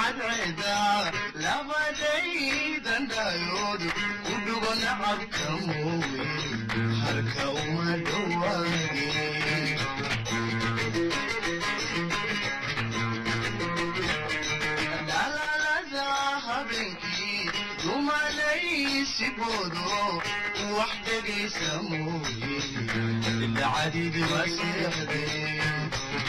cadceeda labadaydan dhayood ku dhugo nacabka mooye harka uma dhowaadeen dhalaalada habeenkii dumalaysigoodo wax dhegaysa mooye ilacadidi waa seexdeen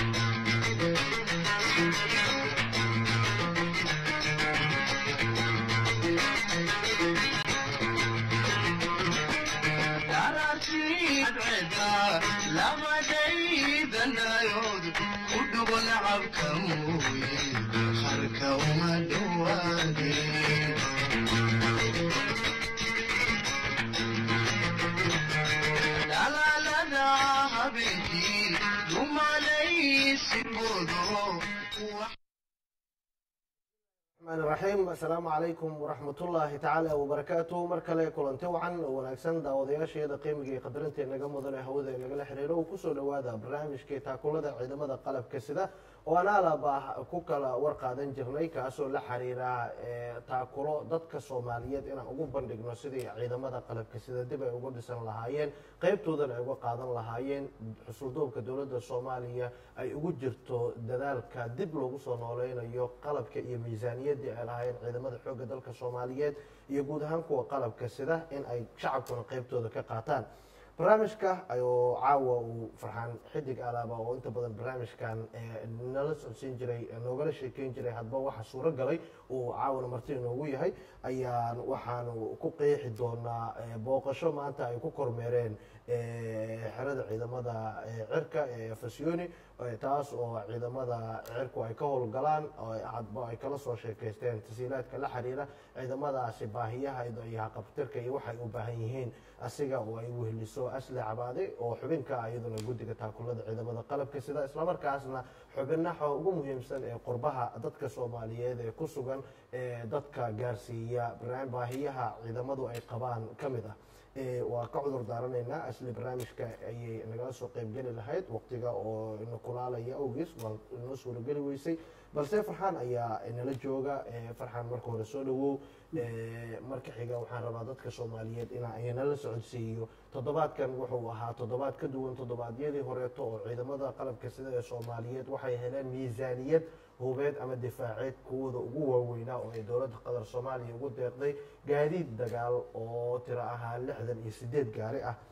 labadaydandayood ku dhugo nacabka mooye harka uma dhowaadeen dhalaalada habeenkii dumalaysigoodo الرحمن الرحيم السلام عليكم ورحمة الله تعالى وبركاته mar kale kulanti wacan oo wanaagsan daawadayaasheeda qiimiga iyo qadarinta inaga mudan ee hawada inagala xiriiro uu kusoo dhowaada barnaamijkii taakulada ciidamada qalabka sida oo aan alaba ku kala warqaadan jirnay kaasoo la xiriira taakulo dadka soomaaliyeed inaan ugu bandhigno sidii ciidamada qalabka sida dib ay ugu dhisan lahaayeen qeybtoodana ay uga qaadan lahaayeen xusuldoobka dowladda soomaaliya ay ugu jirto dadaalka dib loogu soo nooleynayo qalabka iyo miisaaniyaddii ay lahaayeen ciidamada xoogga dalka soomaaliyeed iyo guud ahaan kuwa qalabka sida in ay shacabkuna qeybtooda ka qaataan barnaamijka ayuu caawa uu farxaan xidig alaaba oo inta badan barnaamijkan nala socodsiin jiray noogala sheekeyn jiray hadba waxa suuro galay uu caawana marti inoogu yahay ayaan waxaanu ku qeexi doonaa booqasho maanta ay ku kormeereen xerada ciidamada cirka ee fasiyoni taas oo ciidamada cirku ay ka howlgalaan hadba ay kala soo sheekaysteen tasiilaadka la xiriira ciidamadaasi baahiyaha iyo haqabtirka iyo waxay u baahan yihiin asiga oo ay wehliso asle cabaade oo xubinka iyaduna guddiga taakulada ciidamada qalabka sida islamarkaasna xubinaha ugu muhiimsan ee qurbaha dadka soomaaliyeed ee ku sugan ee dadka gaarsiiya baahiyaha ciidamadu ay qabaan ka mid ah waa ka cudur daaranaynaa asli barnaamijka ayay nagala soo qeybgeli lahayd waqtiga oo ina kulaalaya awgiis waa inoo suurageli weysay balse farxaan ayaa nala jooga farxaan marka hore soo dhawow marka xiga waxaan rabaa dadka soomaaliyeed in nala socodsiiyo toddobaadkan wuxuu ahaa toddobaad ka duwan toddobaadyadii horeeto oo ciidamada qalabka sida ee soomaaliyeed waxay heleen miisaaniyad hubeed ama difaaceed kuwooda ugu waaweynaa oo ay dowladda qatar soomaaliya ugu deeqday gaadiid dagaal oo tiro ahaa lixdan iyo sideed gaari ah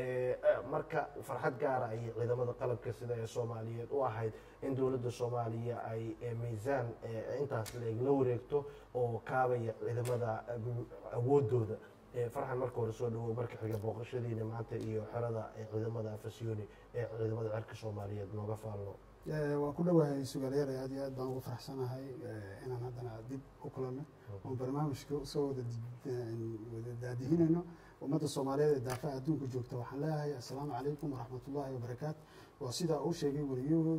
marka farxad gaara ayay ciidamada qalabka sida ee soomaaliyeed u ahayd in dowladda soomaaliya ay miisaan intaas leeg la wareegto oo kaabaya ciidamada awoodooda farxan marka hore soo dhawow marka xiga booqashadiina maanta iyo xerada ciidamada fasiyoni ee ciidamada cirka soomaaliyeed nooga faalno waan ku dhowahay sugaalayaal aad iyo aad baan ugu faraxsanahay inaan haddana dib u kulanno oon barnaamijka usoo wada wada daadihinayno ummadda soomaaliyeed ee daafaha adduunka joogta waxaan leeyahay assalaamu calaykum waraxmat ullaahi wabarakaatu waa sidaa uu sheegay weliyuhu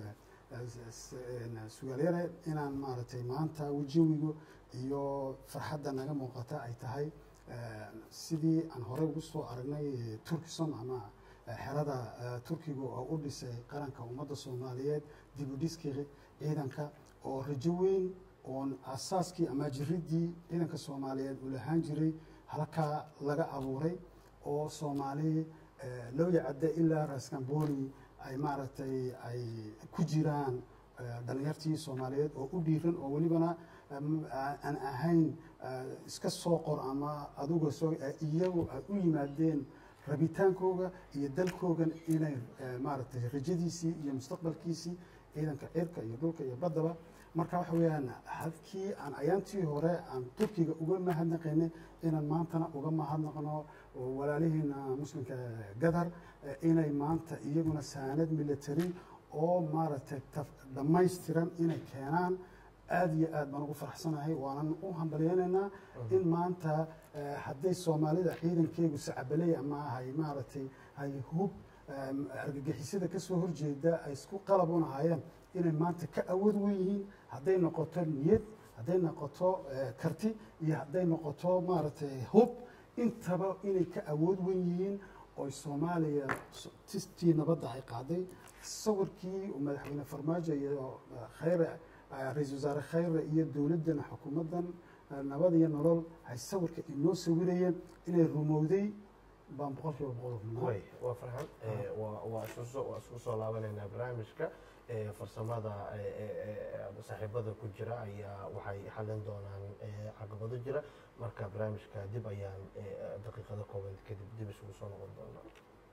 sugaalayaale inaan maaragtay maanta wejawigu iyo farxadda naga muuqata ay tahay sidii aan horey ugu soo aragnay turkison ama xerada turkiga oo u dhisay qaranka ummadda soomaaliyeed dib u dhiskii ciidanka oo rajo weyn oon asaaskii ama jiridii ciidanka soomaaliyeed uu lahaan jiray halkaa laga abuuray oo soomaali lowya cadde ilaa raskamboni ay maaragtay ay ku jiraan dhalinyartii soomaaliyeed oo u dhiiran oo welibana aan ahayn iska soo qor ama aduga soo iyagu ay u yimaadeen rabitaankooga iyo dalkoogan inay maaragtay rajadiisii iyo mustaqbalkiisii ciidanka cirka iyo dhulka iyo baddaba marka waxa weeyaan halkii aan ayaantii hore aan turkiga uga mahadnaqaynay inaan maantana uga mahadnaqno walaalihiina muslimka gadar inay maanta iyaguna saanad military oo maaragtay dhammaystiran inay keenaan aada iyo aad baan ugu faraxsanahay waanan u hambalyeynaynaa in maanta hadday soomaalida ciidankeegu sacbaley ama hay maaragtay hay hub argagixisada kasoo horjeeda ay isku qalab u lahaayeen inay maanta ka awood wen yihiin hadday noqoto niyad hadday noqoto karti iyo hadday noqoto maaragtay hub intaba inay ka awood wen yihiin oy soomaaliya tistii nabadda ay qaaday sawirkii madaxweyne farmaajo iyo khayre eh, ra-iisul wasaare khayre iyo dowladdana xukuumaddan eh, nabad iyo nolol ay sawirka inoo sawirayeen inay rumowday baan boqol kiiba boqol hubnaa way waa farxan Eh, waa waa isku soo waa isku soo laabanaynaa barnaamijka Eh, farsamada eh, eh, eh, saaxiibada ku jira ayaa waxay xalin doonaan eh, caqabado jira marka barnaamijka dib ayaan eh, daqiiqado kooban kadib dib isugu soo noqon doonaa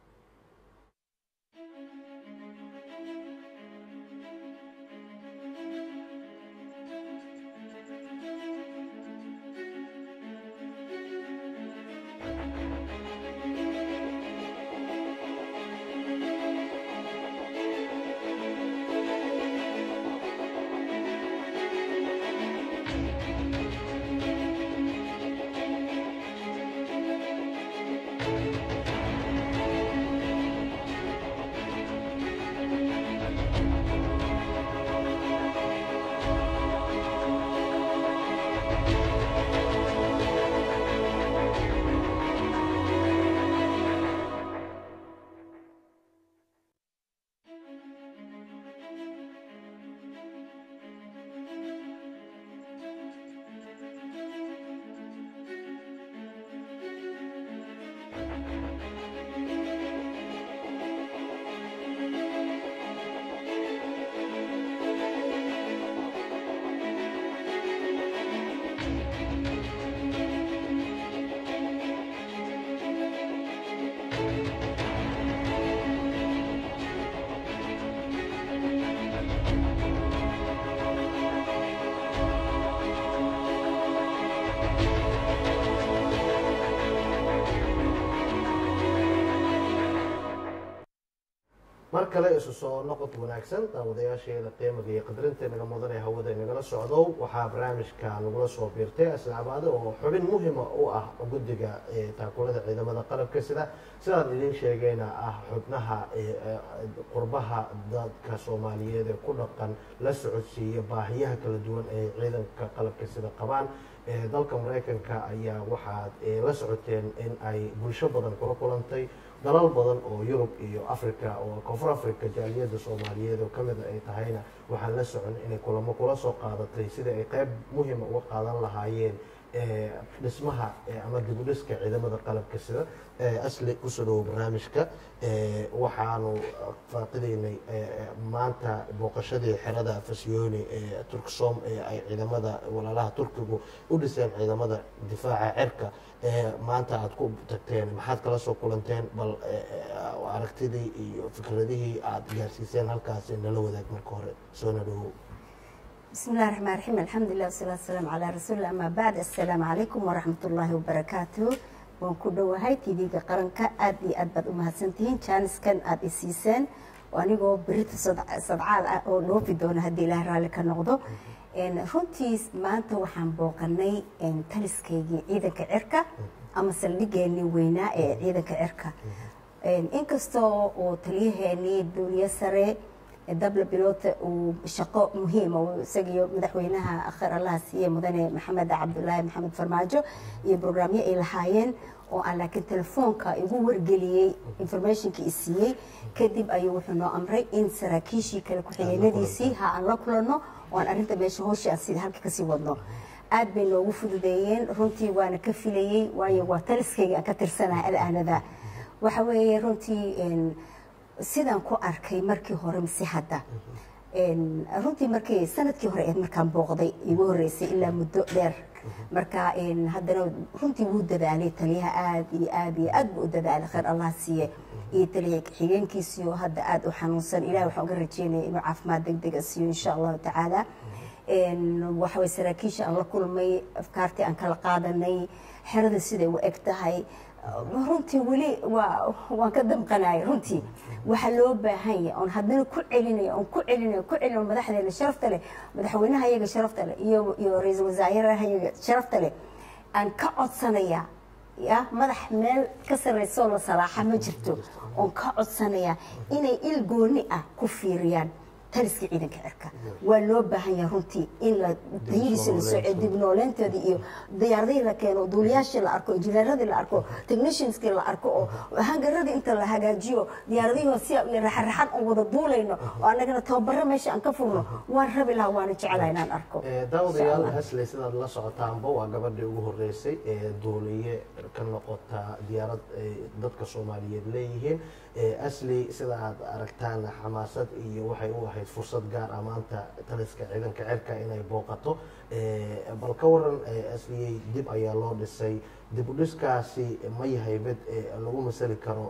mar kale isu soo noqod wanaagsan daawadayaasheeda qiimaga iyo qadarinta naga mudan ee hawada inagala socdo waxaa barnaamijka nagula soo biirtay asxaabaade oo xubin muhima u ah guddiga ee taakulada ciidamada qalabka sida sidaan idiin sheegayna ah xubnaha ee, ee, qurbaha dadka soomaaliyeed ee ku dhaqan la socodsiiya baahiyaha kala duwan ee ciidanka qalabka sida qabaan ee dalka maraykanka ayaa waxaad ee, la socoteen in ay bulsho badan kula kulantay dalal badan oo yurub iyo africa oo koonfur africa jaaliyadda soomaaliyeed oo kamid ay tahayna waxaan la socon inay kulamo kula soo qaadatay sida ay qayb muhima uga qaadan lahaayeen ee, dhismaha ee, ama dibudhiska ciidamada qalabka sida ee, asli kusoo dhawo barnaamijka ee, waxaanu faaqidaynay ee, maanta booqashadii xerada fasyooni ee turksom ee ay ciidamada walaalaha turkigu u dhiseen ciidamada difaaca cirka ee maanta aad ku tagteen maxaad kala soo kulanteen bal ee, ee, aragtidii iyo fikradihii aad gaarsiiseen halkaasi nala wadaag marka hore soona dhawow بسم الله الرحمن الرحيم الحمد لله والصلاة والسلام على رسول الله أما بعد السلام عليكم ورحمة الله وبركاته waan ku dhowahay tv-ga qaranka aad iyo aad baad u mahadsantihiin jaaniskan aad isiiseen oo anigoo berita sadc- sadcaal ah oo dhoofi doona haddii ilaah raalli ka noqdo En, runtii maanta waxaan booqanay en, taliskaygii ciidanka cirka ama saldhigeenii weynaa ee ciidanka cirka En, inkastoo uu taliyaheenii duuliye sare dabla biloota uu shaqo muhiima uu isagiyo madaxweynaha akhir allaha siiye mudane maxamed cabdulaahi maxamed farmaajo iyo brograamyo ay lahaayeen oo aan laakiin telefoonka igu wargeliyey informationkii i siiyey kadib ayuu wuxuu noo amray in saraakiishii kale ku-xigeenadiisii ha aan la kulanno oo aan arrinta meesha hooshii aan sida halka kasii wadno aad bay noogu fududeeyeen runtii waana ka filayey waayo waa taliskayga aan ka tirsanahay alaanada waxa weeye runtii en, sidaan ku arkay markii hore mise hadda En, runtii markii sanadkii hore eed markaan booqday igu horeysay ilaa muddo dheer marka en, haddana runtii wuu dadaalay taliyaha aad iyo aad iyo aad buu u dadaalay khayr allah siiye iyo taliya xigeenkiisii oo hadda aad u xanuunsan ilahi waxaan uga rajeynaya inuu caafimaad deg dega siiyo insha allahu tacaala En, waxa way saraakiisha aan la kulmay afkaartii aan kala qaadanay xerada siday u eg tahay runtii weli waa waan ka damqanaya runtii waxaa loo baahan yahay oon haddana ku celinaya oon ku celinaya ku celinayo madaxdeena sharafta leh madaxweynaha iyaga sharafta leh iyo iyo ra-iisul wasaaraha iyaga sharafta leh aan ka codsanaya ya madax meel ka sarreysa oo la salaaxa ma jirto oon ka codsanaya inay il gooni ah ku fiiriyaan taliska ciidanka cirka waa loo baahan yahay runtii in la tayadiisa la soo dib nooleynteedii iyo diyaaradihii la keeno duuliyaashii la arko injineeradii la arko technicianskii la arko oo hangaradii inta la hagaajiyo diyaaradihii si raxaraxan aan wada duulayno oo annagana tababaro meesha aan ka furno waan rabi lahaa waana jecelaha inaan arko daawadayaal asley sidaad la socotaanba waa gabadhii ugu horeysay ee duuliye ka noqota diyaarad ay dadka soomaaliyeed leeyihiin asley sida aad aragtaan xamaasad iyo waxay u ahayd fursad gaar ah maanta taliska ciidanka cirka inay booqato bal ka waran asliyey dib ayaa loo dhisay dib u dhiskaasi ma yahay mid lagu masali karo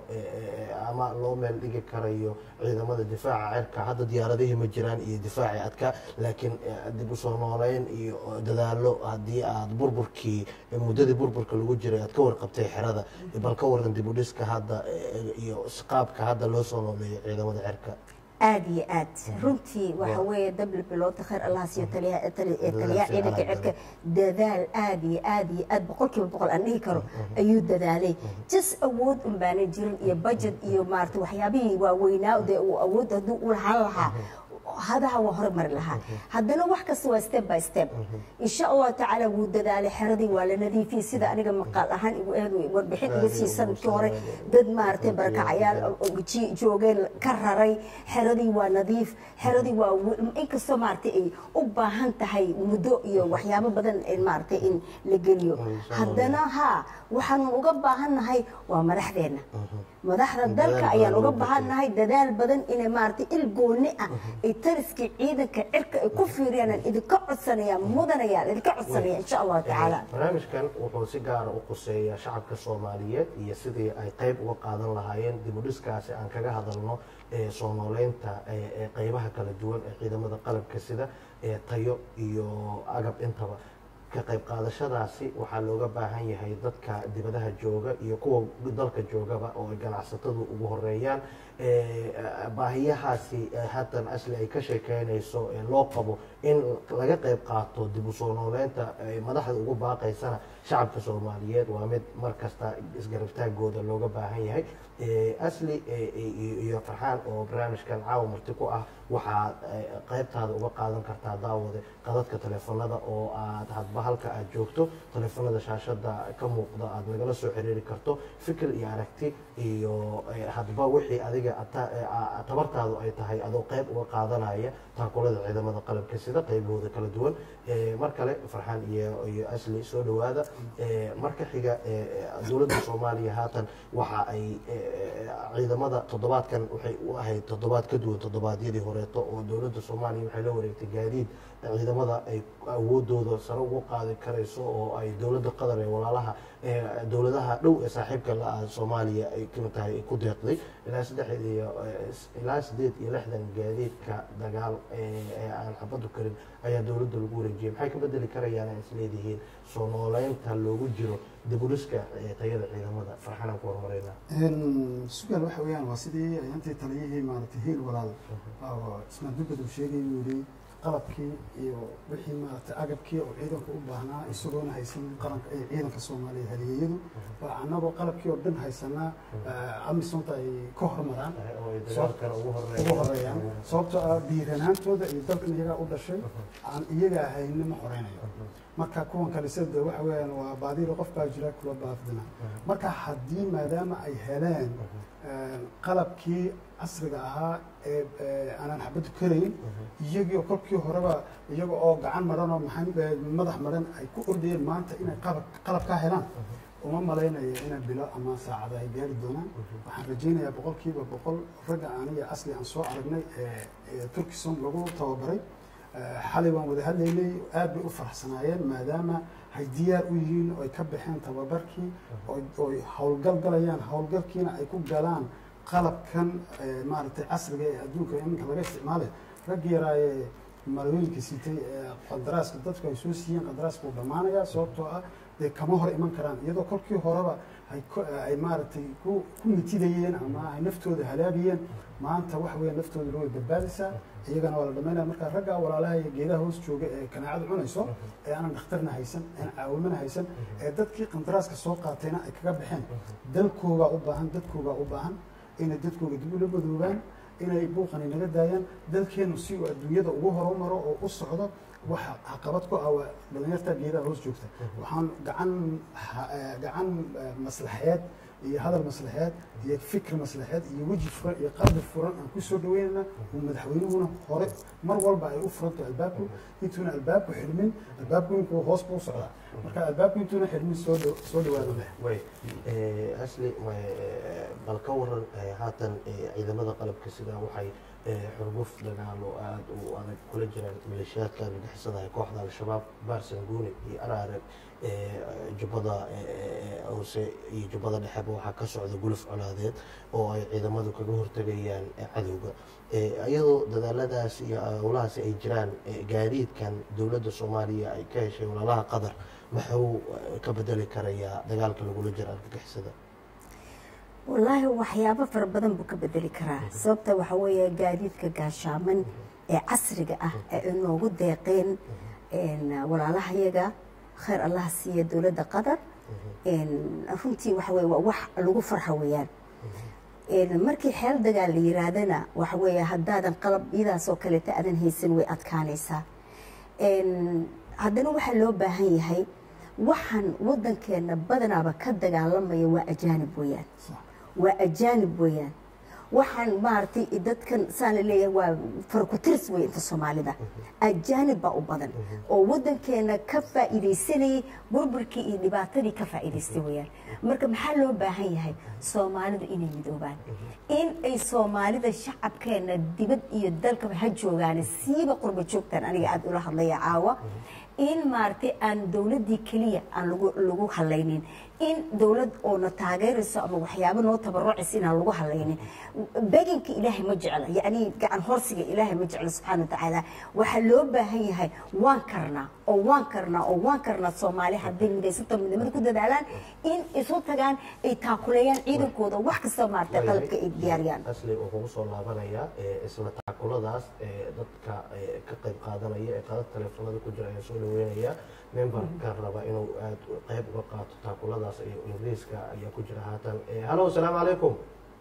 ama loo meel dhigi karayo ciidamada difaaca cirka hadda diyaaradihii ma jiraan iyo difaacii adka laakiin dib u soo nooleyn iyo dadaalo haddii aad burburkii muddadii burburka lagu jiray aad ka warqabtay xerada bal ka waran dib u dhiska hadda iyo qaabka hadda loo soo nooleeyo ciidamada cirka aada iyo aad runtii waxa weeye dabli biloodta khayr allah siiyo taliyaha taliyaha ciidanka cirka dadaal aada iyo aada iyo aad boqol kiiba boqol aan dhihi karo ayuu dadaalay jas awood un baana jirin iyo budget iyo maarata waxyaabihii waaweynaa dee uu awood hadduu u lahaan lahaa hadaha waa horumari lahaa haddana wax kasta waa step by step insha allahu tacaala wuu dadaalay xeradii waa la nadiifiyey sida aniga maqaal ahaan igu eed warbixin iga sii sanadkii hore dad maaragtay barakacayaal joogeen ka raray xeradii waa nadiif xeradii waa inkastoo maaragtay ay u baahan tahay muddo iyo waxyaabo badan maaragtay in la geliyo haddana ha waxaanu uga baahannahay waa madaxdeenna madaxda dalka ayaan uga baahannahay dadaal badan inay maaragtay il gooni ah ay taliskii ciidanka cirka ay ku fiiriyaan idinka codsanayaan mudanayaan idinka codsanaya insha allahu tacaala barnaamijkan wuxuu si gaara u quseeyaa shacabka soomaaliyeed iyo sidii ay qayb uga qaadan lahaayeen dib u dhiskaasi aan kaga hadalno ee soo nooleynta ee qaybaha kala duwan ee ciidamada qalabka sida ee tayo iyo agab intaba ka qayb qaadashadaasi waxaa looga baahan yahay dadka dibadaha jooga iyo kuwa dalka joogaba oo ay ganacsatadu ugu horeeyaan baahiyahaasi haatan asli ay ka sheekeynayso loo qabo in laga qayb qaato dib u soo nooleynta madaxda ugu baaqaysana shacabka soomaaliyeed waa mid mar kasta isgarabtaagooda looga baahan yahay asli iyo farxaan oo barnaamijkan caawa marti ku ah waxaad qaybtaada uga qaadan kartaa daawade qadadka teleefanada oo aad hadba halka aad joogto teleefanada shaashada ka muuqda aad nagala soo xiriiri karto fikir iyo aragti iyo hadba wixii adiga tabartaadu ay tahay adoo qayb uga qaadanaya taakulada ciidamada qalabka sida qaybahooda kala duwan mar kale farxaan iyo iyo asli soo dhowaada marka xiga dowladda soomaaliya haatan waxa ay ciidamada toddobaadkan waxay u ahayd toddobaad ka duwan toddobaadyadii horeeto oo dowladda soomaaliya waxay la wareegtay gaadiid ciidamada ay awoodooda sare ugu qaadi karayso oo ay dowladda qatar ee walaalaha dowladaha dhow ee saaxiibka la-ah soomaaliya ay kamid tahay ay ku deeqday ilaa saddex iyo ilaa sideed iyo lixdan gaadiidka dagaal ee aan xabadu karin ayaa dowladda lagu wareejiyay maxay ka bedeli karayaan ay isleedihiin soo nooleynta loogu jiro dibuliska tayada ciidamada farxanaan ku horumareyna sugaal waxa weeyaan waa sidii intii taliyihii maaragtay hiil walaal ismaan dubbad uu sheegay uu yidhi qalabkii iyo wixii maaragtay agabkii oo ciidanku u baahnaa isagoona haysan qaranka ee ciidanka soomaaliya haliyeeyadu waa annagoo qalabkii oo dhan haysanaa amisonta ay ka hormaraan ugu horeeyaan sababtoo ah dhiiranaantooda iyo dalkan iyagaa u dhashay aan iyaga ahayni ma horeynayo marka kuwan kale sida de waxa weeyaan waa baadiro qof baa jira kula baafdina marka haddii maadaama ay heleen qalabkii casriga ahaa ee aanan xabadu karayn iyagii kolkii horeba iyaga oo gacan maran oo maxaa madax maran ay ku ordayeen maanta inay qalab qalabkaa helaan uma malaynayo inay bilo ama saacada ay gaari doonaan waxaan rajaynayaa boqolkiiba boqol ragga aniga asli aan soo aragnay ee turkison lagu tababaray xalay waan wada hadlaynay aad bay u faraxsanaayeen maadaama hay diyaar u yihiin oo ay ka baxeen tababarkii ooy howlgal galayaan howlgalkiina ay ku galaan qalabkan maaragtay casriga ee adduunka iminka laga isticmaalay raggi yaraaye malooyinka sitay qadaraaska dadku ay soo siiyeen qadaraaska uu dhammaanayaa sababtoo ah dee kama hor iman karaan iyadoo kolkii horeba ay maaragtay ku mitidayeen ama ay naftooda halaagayeen maanta waxa weya naftooda way badbaadaysaa iyagana waa la dhamaynaya marka raggaa walaalaha iyo geedaha hoos jooga ee kanaacada cunayso ee aanan dhakhtarna haysan aan caawimana haysan ee dadkii qandaraaska soo qaatayna ay kaga baxeen dalkoogaa u baahan dadkoogaa u baahan inay dadkooga dib ula madoobaan inay buuqani naga daayaan dalkeenu si uu adduunyada ugu horumaro oo u socdo waxa caqabad ku ah waa dhalinyarta geedaha hoos joogta waxaan gacan ha- eh, gacan eh, maslaxeed iyo hadal maslaxeed iyo fikir maslaxeed iyo weji furan iyo qalbi furan aan ku soo dhaweynayna uu madaxweynuhuna hore mar walba ay u furanto albaabku intuuna albaabku xidhmin albaabku inkuu hoos buu socdaa marka albaabku intuuna xidhmin soo dhow- soo dhawaado leh way eh, asli ma- eh, bal ka waran eh, haatan eh, ciidamada qalabka sida waxay eh, xurguf dagaalo aada u adag kula jiraan maleeshiyaadka argagixisada ee kooxda al-shabaab baarsan guuni iyo araareg eh, jubbada eh, hoose iyo jubbada dhexeba waxaa ka socda guluf colaadeed oo ay ciidamadu kaga hortegayaan eh, cadowga Eh, iyadoo dadaaladaas iyo howlahaasi ay jiraan eh, gaadiidkan dowladda soomaaliya ay ka heshay walaalaha qatar maxuu eh, ka bedeli karayaa dagaalka lagula jiro argagixisada wallaahi waxyaabo fara badan buu ka bedeli karaa sababta waxa weeye gaadiidka gaashaaman ee casriga ah ee inoogu deeqeen een, walaalahayaga khayr allaha siiya dowladda qatar een, runtii waxa weye waa wax lagu farxo weeyaan een, markii xeel dagaal la yiraahdana waxa weeye haddaadan qalab iyadaas oo kaleeta aadan haysan way adkaanaysaa een, haddana waxaa loo baahan yahay waxaan wadankeena badanaaba ka dagaalamaya waa ajaanib weeyaan waa ajaanib weeyaan waxaan maaragtay dadkan saan la leeyahay waa farkutirs wey inta soomaalida ajaanib baa u badan oo wadankeena ka faa'iidaysanayay burburkii iyo dhibaatadii ka faa'iidaystay weeyaan marka maxaa loo baahan yahay soomaalidu inay midoobaan in ay soomaalida shacabkeena dibad iyo dalkaba ha joogaan siiba qurba joogtaan aniga aada ula hadlaya caawa in maaragtay aan dowladdii keliya aan lagu lagu halaynin in dowlad oona taageerayso ama waxyaabo noo tabarucaysa inaan lagu halaynin beginka ilaahay ma jecla yacni gacan horsiga ilaahay ma jecla subxaana watacaala waxaa loo baahan yahay waan karnaa oo waan karnaa oo waan karnaa soomaali hadday midaysanto midnimada ku dadaalaan in isu tagaan ay taakuleeyaan ciidankooda wax kasta maaragtay qalabka ay diyaariyaan asli wuxuu kugu soo laabanayaa eh, isla taakuladaas eh, dadka eh, ka qayb qaadanaya ee qaadad taleefanada ku jira ayaa soo dhaweynaya memberka raba inuu aad qayb uga qaato taakuladaas iyo ingiriiska ayaa ku jira haatan Eh, hallo asalaamu calaykum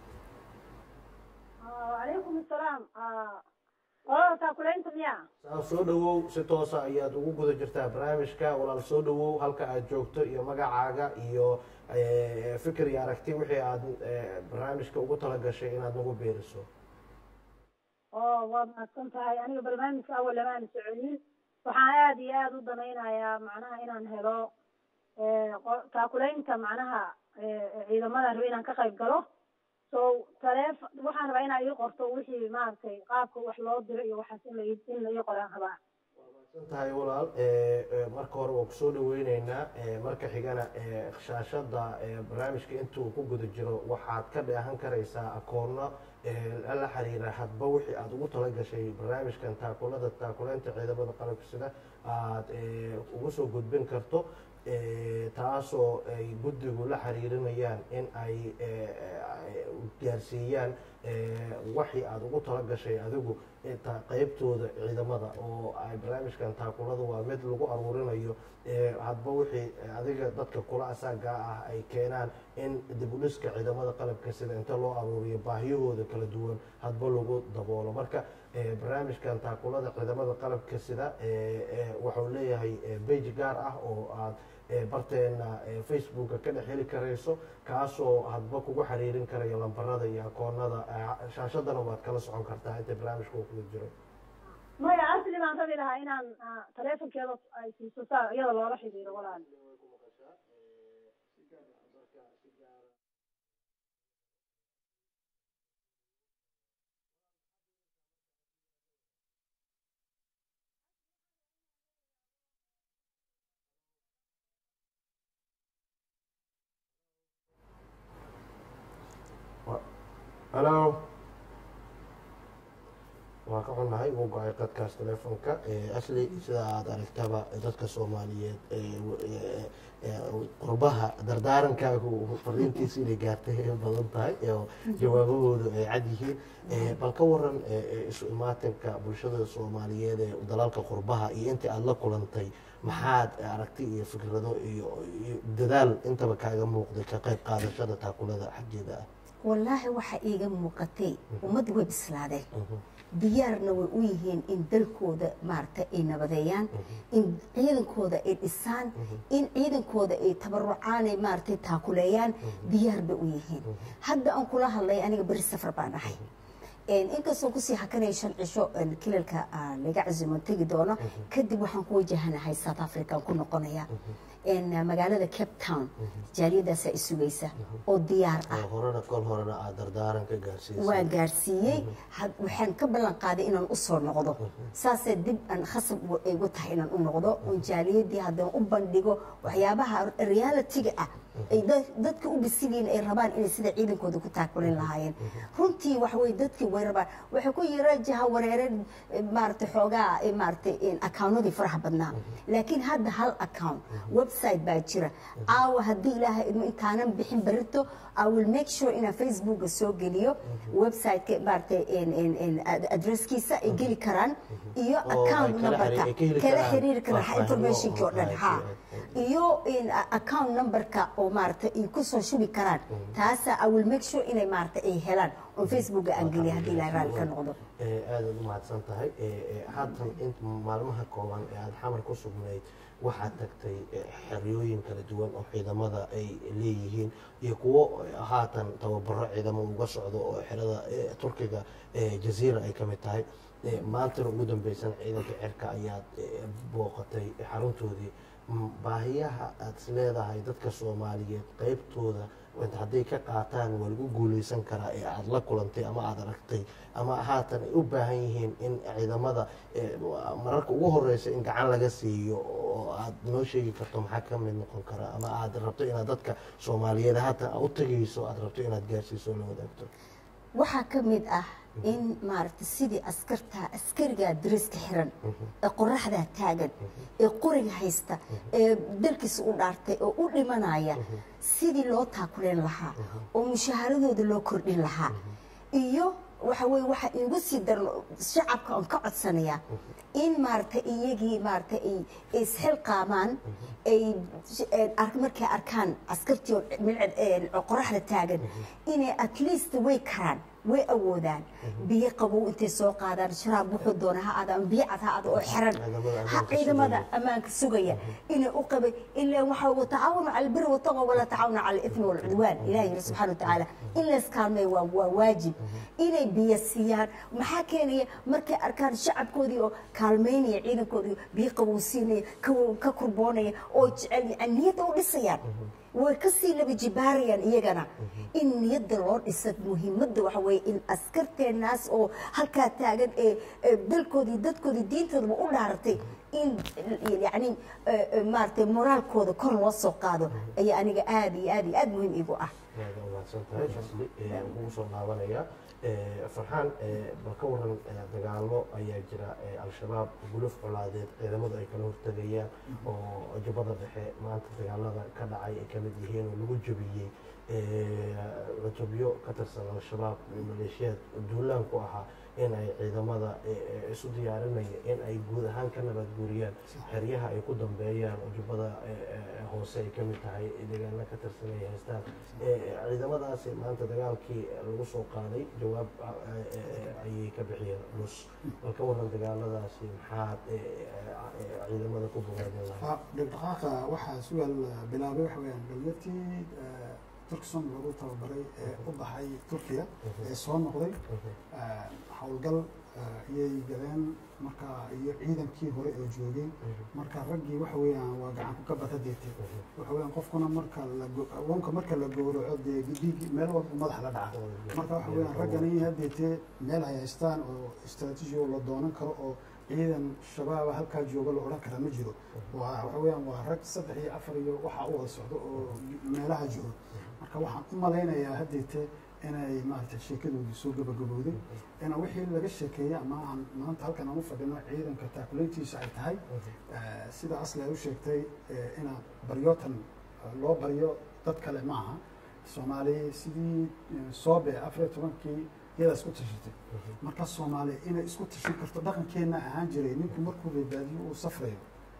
وعليكم السلام اه taakuleynta miya saa soo dhawow si toosa ayaad ugu guda jirtaa barnaamijka walaal soo dhawow halka aad joogto iyo magacaaga iyo eh, fikir iyo aragti wixii aad eh, barnaamijka ugu talagashay inaad nagu beeriso oo waad mahadsan tahay aniga barnaamijka awal lamaan soconin waxaan aada iyo aada u danaynayaa macnaha inaan helo eh, qo- taakuleynta macnaha eh, ciidamada raba inaan ka qayb galo so taleef waxaan rabaa inaa ii qorto wixii maaragtay qaabka wax loo diro iyo waxaas in la ii- in la ii qoraan rabaa san tahay walaal eh, eh, marka hore waan kusoo dhaweyneynaa eh, marka xigana eh, shaashada eh, barnaamijka intuu ku guda jiro waxaad ka dheehan karaysaa akoono eh, la xiriira hadba wixii aad ugu talagashay barnaamijkan taakulada taakuleynta ciidamada qalabka sida aad eh, ugu soo gudbin karto eh, taasoo ay guddigu la xiriirinayaan in ay eh, eh, gaarsiiyaan eh, waxii aad ugu talagashay adigu inta qaybtooda ciidamada oo ay barnaamijkan taakulada waa mid lagu aruurinayo eh, hadba wixii adiga dadka kula asaaga ah ay keenaan in dib u dhiska ciidamada qalabka sida inta loo aruuriyo baahiyahooda kala duwan hadba lagu daboolo marka eh, barnaamijkan taakulada ciidamada qalabka sida eh, eh, wuxuu leeyahay eh, page gaar ah oo aad eh, barteena eh, facebooka ka dhex heli karayso kaasoo hadba kugu xiriirin karaya lambarada iyo akoonada eh, shaashadana waad kala socon kartaa inta barnaamijka uu kuga jiro maya asli baan rabi lahaa inaan ah, taleefonkeeda ay siiso saa iyada loola xidhiiro walaal halo waa ka xunnahay wuu go-ay qadkaas teleefonka asli sida aada aragtaba dadka soomaaliyeed ee w- ee- ee qurbaha dardaarankaagu fariintiisa inay gaartay ay badan tahay oo jawaabahoodu ay cad yihiin Eh, bal ka waran eh, eh, isu imaatinka bulshada soomaaliyeed ee dalalka qurbaha iyo intii aada la kulantay maxaad aragti iyo fikrado iyo iyo dadaal intaba kaaga muuqday ka qayb qaadashada taakulada xaggeeda ah wallaahi waxaa iiga muuqatay ummadda way bislaadeen diyaarna way u yihiin in dalkooda maaragtay ay nabadeeyaan in ciidankooda ay dhisaan in ciidankooda ay tabarucaan ay maaragtay taakuleeyaan diyaar bay u yihiin hadda aan kula hadlay aniga beri safar baan ahay inkastoo kusii hakanaya shan cisho kilalka laga casumo tegi doono kadib waxaan ku wajahanahay south african ku noqonaya magaalada cape town jaaliyadaasaa isugaysa oo diyaar ah oo horena kol horena aad dardaaran ka gaarsiisay waan gaarsiiyey had- waxaan ka ballan qaaday inaan usoo noqdo saasee dib aan khasab u- igu tahay inaan u noqdo oon jaaliyadii haddaan u bandhigo waxyaabaha realitiga ah ay da- dadka u bisigiin ay rabaan inay sida ciidankooda ku taakulin lahaayeen runtii waxa weye dadkii way rabaan waxay ku yara jaha wareereen eh, maaragtay xoogaa eh, maaragtay akawnadii faraha badnaa laakiin hadda hal account website baa jira caawa haddii ilaahay idmo intaanan bixin berito I will make sure inaan facebooka soo geliyo websiteka maaragtay en- en- en ad- addresskiisa ay geli karaan iyo Oo ay account kala numberka xiri- ay ka heli kala karaan xiriiri karaan faahfaahin informationkii oo dhan oo- ha oo- iyo in a- account numberka oo maaragtay ay ku soo shubi karaan taasa I will make sure inay maaragtay ay helaan oo facebooka aan geliyo haddii ilaahay raalli ka noqdo ee aadaad u mahadsan tahay ee, ee, haatan in maalmaha kooban ee aada xamar ku sugnayd waxaad tagtay ee, xeryooyin kala duwan oo ciidamada ay leeyihiin iyo kuwo ee, haatan tababaro ciidamo uga socdo oo xerada ee, turkiga ee, jaziira ay ka mid tahay Ee, maantana ugu dambeysan ciidanka cirka ayaad ee, booqatay xaruntoodii M- baahiyaha aad is leedahay dadka soomaaliyeed qeybtooda inta hadday ka qaataan waa lagu guuleysan karaa ee aada la kulantay ama aada aragtay ama haatan ay u baahan yihiin in ciidamada ee, mararka ugu horeysa in gacan laga siiyo oo aad noo sheegi karto maxaa ka mid noqon karaa ama aad rabto inaad dadka soomaaliyeed haatan u tagayso aad rabto inaad gaarsiiso oo la wadaagto waxaa ka mid ah in maaragtay sidii askarta askarigaa dariska xiran ee qoraxdaa taagan ee qoriga haysta ee dalkiisa u dhaartay oo u dhimanaya sidii loo taakuleen lahaa oo mushaaharadooda loo kordhin lahaa iyo waxa weye waxa iigu sii daran shacabka aan ka codsanayaa in maaragtay iyagii maaragtay ay ay isxilqaamaan ay eh, ar- markay arkaan askartii oo milcad eh, qoraxda taagan inay at least way karaan way awoodaan biyo qabow intay soo qaadaan sharaab wuxuu doona ha aada ama biyo cad ha aada oo xiran Ciidamada ha ammaanka ciidamada sugaya. ammaanka sugaya inay u qabay ilaa waxa watacaawanu cala albiri wataqwa walaa tacaawanu cala alithmi walcudwaan ilahi yiri subxana watacaala in layskaalmeeyo waa waa waajib inay biyo siiyaan maxaa keenaya markay arkaan shacabkoodii oo kaalmeynaya ciidankoodii biyo qabow siinaya ka- ka kurboonaya oo jecel yani niyadda u dhisayaan way kasii laba jibaarayaan iyagana in niyadda loo dhisa muhiimadda waxa weeye in askarteenaas oo halkaa taagan ee ee dalkoodii dadkoodii diintoodaba u dhaaratay in yani maaragtay moraalkooda kor loo soo qaado ayaa aniga aad iyo aad iyo aad muhiim igu ah aad u mahadsan tahay asli ee, ugu soo laabanaya Ee, farxaan ee, bal ka waran ee, dagaalo ayaa jira ee, al-shabaab guluf colaadeed ciidamadu ay kala hortegayaan oo jubbada dhexe maanta dagaalada ka dhacay ay kamid yihiin oo lagu jabiyey cutubyo ka tirsan al-shabaab iyo maleeshiyaad duulaan ku ahaa in ay ciidamada ee, ee, isu diyaarinaya in ay guud ahaan ka nabad guuriyaan xeryaha ay ku dambeeyaan oo jubbada ee, ee, hoose ay kamid tahay deegaana ka tirsan ay haystaan Ee, ciidamadaasi maanta dagaalkii lagu soo qaaday jawaab ah, ee, ee, ayay ka bixiyeen nus bal ka waran dagaaladaasi maxaad ee, ee, ee, ciidamada ku bogaadin lahayd Ha, dhaqdhaqaaqa waxaa sugaal bilaabay waxa weyaan dowladii turkson lagu tababaray ee u baxay turkiya ee soo noqday eh, howlgal eh, iyay galeen marka iyo ciidankii hore ee joogay marka raggii waxa weeyaan waa gacan ku kabata deetay waxa weeyaan qofkuna marka la go- awoonka marka la gowraco dee dhiig meel walba madax la dhaca marka waxa weeyaan raggani hadeetee meel ay haystaan oo istaraatiiji oo la doonan karo oo ciidan shabaaba halkaa jooga la odhan karaa ma jiro waa waxa weeyaan waa rag saddex iyo afar iyo waxaa u wada socdo oo meelaha jiro marka waxaan u malaynayaa hadeetee inay maaragtay sheekadoodu soo gabagabowday ina wixii laga sheekeeyey ama aan maanta halkan aan u fadhino ciidanka taakuleyntiisa ay tahay eh, sida asli ay u sheegtay eh, ina baryootan eh, loo baryo dad kale ma aha soomaali sidii eh, soobe afar iyo tobankii iyadaa isku tashatay marka soomaali inay isku tashan karto dhaqankeenna ahaan jiray ninku markuu badbaadiyo uu safrayo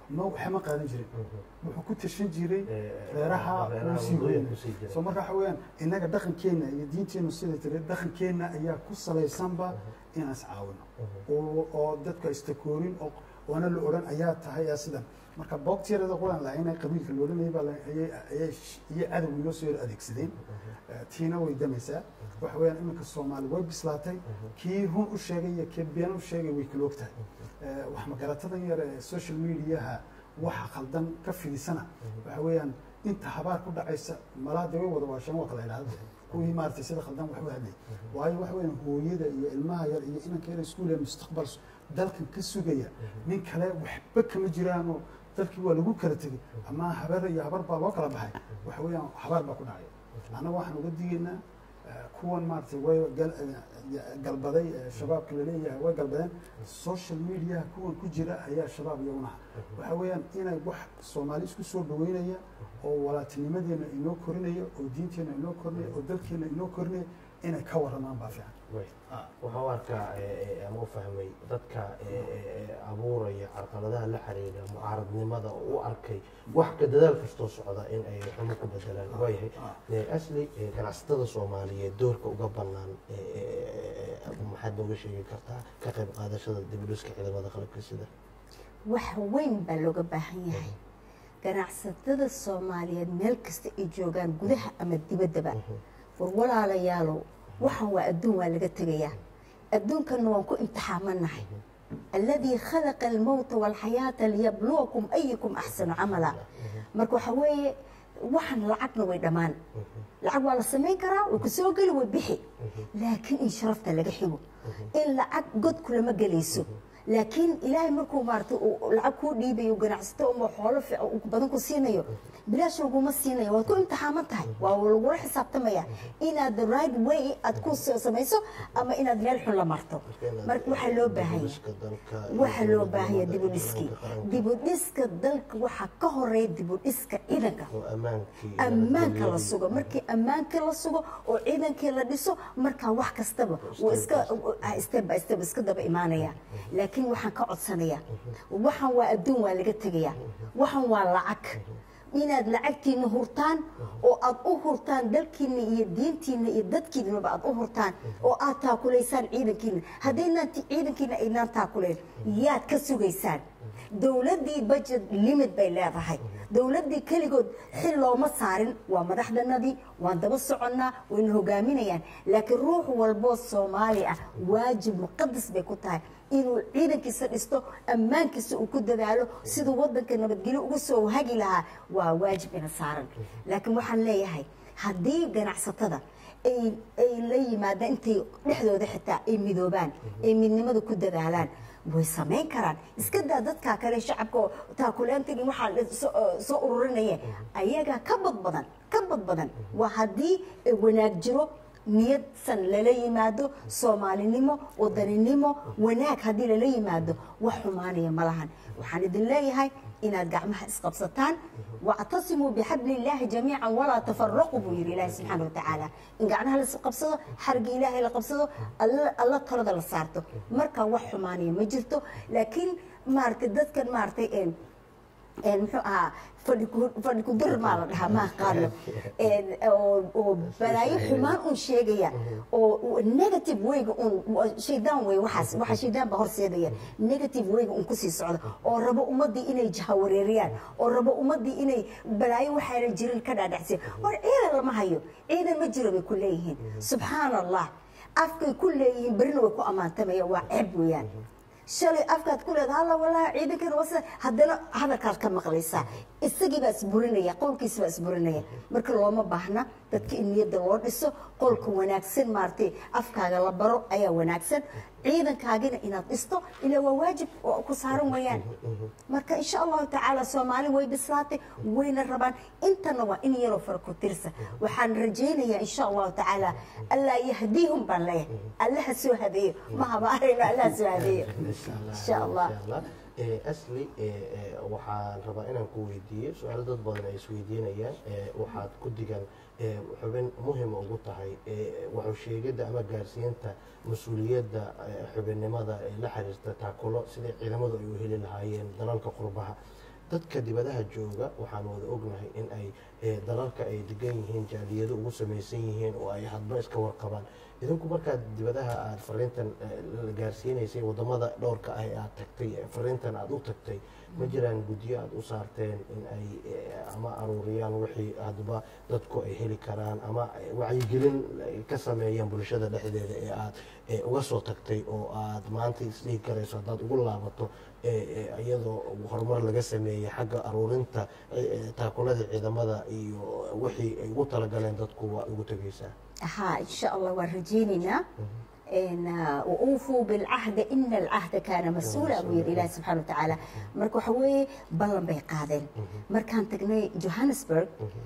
ma waxma qaadan jirin wuxuu ku tashan jiray Eh, reeraha reeraha uu sii wadooyinka hooyay usii jiray. so marka waxa weeyaan innaga dhaqankeenna iyo diinteennu sida tiri dhaqankeenna ayaa ku salaysanba inaan is caawino oo oo dadku ay istakoorin oo oona la odhan ayaa tahay yaa sidan marka boogtiyarada qulan lahayn qabiilka la odhanayay baa la- ayay ayay sh- iyo cadow inoo soo yar adeegsadeen Eh, tiina way damaysaa waxa weeyaan iminka soomaali way bislaatay kii run u sheegay iyo kii been u sheegay way kala og tahay Eh, wax magaratadan yar ee social mediaha waxa khaldan ka fidisana waxa weeyaan inta habaar ku dhacaysa malaha dee way wada waasheen waa kala idhaahda kuwii maaragtay sida khaldan wax u hadlay waayo waxa weeyaan hooyada iyo ilmaha yar iyo inanka yar iskuul ee mustaqbal dalkan ka sugaya nin kale waxba kama jiraanoo dalkii waa lagu kala tegey ama habar iyo habar baa loo kala baxay waxa weeyaan habaar baa ku dhacay annaga waxaan uga digaynaa eh, kuwan maaragtay way gal- eh, galbaday eh, shabaabka laleeyahay way galbadeen social mediaha kuwan ku jira ayaa shabaab iyaguna ah waxa weeyaan inay wax soomaali isku soo dhaweynaya oo walaatinimadeena inoo korinaya oo diinteena inoo korinaya oo dalkeena inoo korinaya inay ka waramaan baa fiican waxaan u arkaa eh, eh, ama u fahmay dadka eh, eh, eh, abuuraya carqaladaha la xiriira mucaaradnimada oo u arkay wax ka dadaal kastoo socda in ay xumo ku bedelaan waayahay Eh, asli eh, ganacsatada soomaaliyeed doorka uga bannaan eh, eh, eh, maxaad nooga sheegi kartaa ka qayb qaadashada dibudhiska ciidamada qalabka sida wax weyn baa looga baahan yahay ganacsatada soomaaliyeed meel kasta ay joogaan gudaha ama dibaddaba war walaalayaalow waxan waa adduun waa laga tegayaa adduunkanna waan ku imtixaamanahay alladii khalaqa almowta waalxayaata liyabluwakum ayukum axsanu camala marka waxa weeye waxan lacagna way dhammaan lacag waa la samayn karaa way ku soo geli way bixi laakiin in sharafta laga xigo in lacag godku lama gelayso laakiin ilaahay markuu maarata uu lacag kuu dhiibayo ganacsato uma xoolo fiican uu badan ku siinayo bilaash laguma siinayo waad ku imtixaaman tahay waa lagula xisaabtamaya inaad the right way aad ku soo samayso ama inaad meel xun la marto marka waxaa loo baahanya Dibudhiska dalka iyo waxaa loo dowladnimada baahanya iyo dibudhiskii nidaamka qaranka dibudhiska dalka waxaa ka horeeya dibudhiska ciidanka oo ammaankii ammaanka la nabadgelyadii- sugo markii ammaanka la sugo oo ciidankii la dhiso markaa wax kastaba wuu iska step by step iska daba imaanaya laakiin waxaan ka codsanayaa waxan waa adduun waa laga tegayaa waxan waa lacag inaad lacagtiina hurtaan oo aad u hurtaan dalkiina iyo diintiina iyo dadkiinaba aad u hurtaan oo aad taakulaysaan ciidankiina haddaynaan ti- ciidankiina aynaan taakulayn yaad ka sugaysaan dowladdii budget limit bay leedahay dowladdii keligood xil looma saarin waa madaxdanadii waan daba soconnaa wayna hogaaminayaan laakiin ruux walboo soomaali ah waajib muqadas bay ku tahay inuu ciidankiisa dhisto ammaankiisa uu ku dadaalo siduu waddanka nabadgelyo uga soo hagi lahaa waa waajib ina saaran laakiin waxaan leeyahay haddii ganacsatada ay ay la yimaadaan intay dhexdooda xitaa ay midoobaan ay midnimada ku dadaalaan way samayn karaan iska daa dadkaa kale shacabka oo taakuleentagii waxaa la soo- soo ururinaya ayagaa ka bad badan ka bad badan waa haddii wanaag jiro niyadsan lala yimaado soomaalinimo wadaninimo wanaag haddii lala yimaado wax xumaanaya ma lahan waxaan idin leeyahay inaad gacmaha isqabsataan wactasimuu bixabli illaahi jamiican walaa tafaraquu buu yidhi ilaahi subxaana watacaala in gacmaha la isqabsado xarigii ilaahay la qabsado alla alla talada la saarto marka wax xumaanaya ma jirto laakiin maaragtay dadkan maaragtay een een muxuu ahaa fadhi ku- fadhi ku dir maa la dhahaa ma aqaano Een, oo oo balaayo xumaan un sheegaya oo oo negative wayga un waa shaydaan wey waxaas waxa shaydaan baa horseedaya negative wayga un kusii socda oo rabo ummadii inay jahawareeriyaan oo rabo ummadii inay balaayo waxaana jirin ka dhaadhacsiya war ciidan lama hayo ciidan ma jiro bay ku leeyihiin subxaan allah afkay ku leeyihiin berina way ku ammaantamaya waa ceeb weeyaan shalay afkaad ku leedahay alla walaahi ciidankan waa sida haddana hadalkaad ka maqlaysaa isagii baa isburinaya qowlkiisa baa isburinaya marka looma baahna dadka in niyadda loo dhiso qolka wanaagsan maaragtay afkaaga la baro ayaa wanaagsan ciidankaagina inaad dhisto ilaa waa waajib oo ku saaran weeyaan marka insha allahu tacaala soomaali way bislaatay wayna rabaan intana waa in yaroo fara ku tirsa waxaan rajaynayaa insha allahu tacaala allaa yahdiihum baan leeyahay allaha soo hadeeyo ma habaarayno allaha soo hadeeyo insha allah Eh, asli eh, eh, waxaan rabaa inaan ku weydiiyo su-aalo dad badan ay isweydiinayaan eh, waxaad ku digan eh, xubin muhima ugu tahay eh, waxu sheegidda ama gaarsiinta mas-uuliyadda eh, xubinnimada ee la xiriirta taakulo sidai ciidamadu ay u heli lahaayeen dalalka qurbaha dadka dibadaha jooga waxaan wada ognahay in ay eh, dalalka ay degan yihiin jaaliyado ugu samaysan yihiin oo ay hadba iska warqabaan idinku markaad dibadaha aad fariintan eh, la gaarsiinaysay wadamada dhowrka ah ee aad tagtay eh, fariintan aad u tagtay ma jiraan guddiyo aad u saarteen in ay eh, ama aruuriyaan wixii hadba dadku ay heli karaan ama eh, wacyigelin ay ka sameeyaan bulshada dhexdeeda ee aad eh, uga soo tagtay oo aad maanta isdhihi karayso haddaad ugu laabato eh, eh, iyadoo horumar laga sameeyey xagga aruurinta eh, eh, taakulada ciidamada iyo wixii ay ugu talagaleen dadku waa ugu tegaysaa ها إن شاء الله ورجيننا إن وأوفوا بالعهد إن العهد كان مسؤولا أبو إله سبحانه وتعالى مركو حوي بلن بي قادن مركان تقني جوهانسبرغ